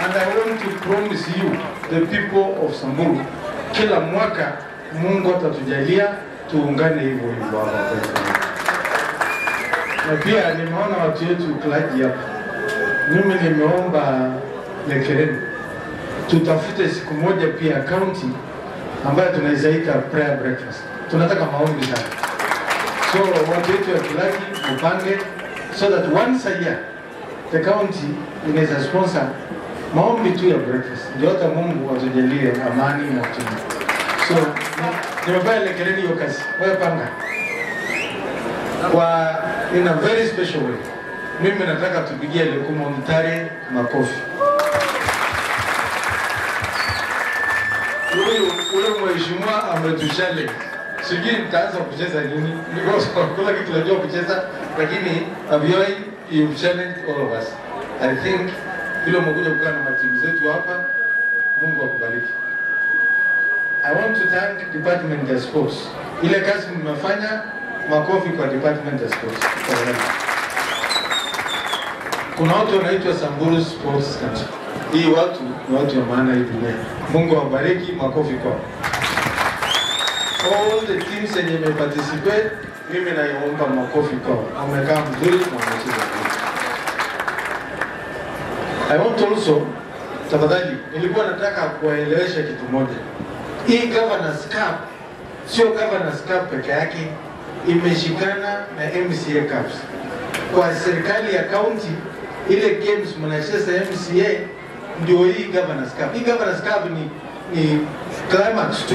And I want to promise you, the people of Samburu, kila mwaka Mungu atatujalia tuungane hivyo hivyo hapa kwetu. Na pia nimeona watu wetu klaji hapa, mimi nimeomba Lekereni tutafute siku moja pia kaunti ambayo tunaweza ita prayer breakfast. Tunataka maombi sana, so watu wetu wa Kilaki mupange so that once a year the county inaweza sponsor maombi tu ya breakfast, ndio hata Mungu atujalie amani na tuna so ni- nimepea Lekereni hiyo kazi, wewe panga kwa in a very special way. Mimi nataka tupigie Lekumo Mtare makofi. Huyu ule mheshimiwa ametuchallenge, sijui nitaanza kucheza nini, because kila kitu najua kucheza, lakini Abioi you challenge all of us. I think vile umekuja kukaa na matimu zetu hapa, Mungu akubariki. I want to thank Department ya Sports. Ile kazi mmefanya, makofi kwa Department ya Sports. Kuna watu wanaitwa Samburu Sports Council. Hii watu ni watu wa maana hii dunia. Mungu awabariki, makofi kwao. All the teams yenye imeparticipate, mimi naiomba makofi kwao. Wamekaa mzuri na wamecheza vizuri. I want also, tafadhali, nilikuwa nataka kuwaelewesha kitu moja. Hii governance cup sio governance cup peke yake, imeshikana na MCA cups. Kwa serikali ya county, ile games mnacheza MCA ndio hii governance cup. Hii governance cup ni, ni climax tu.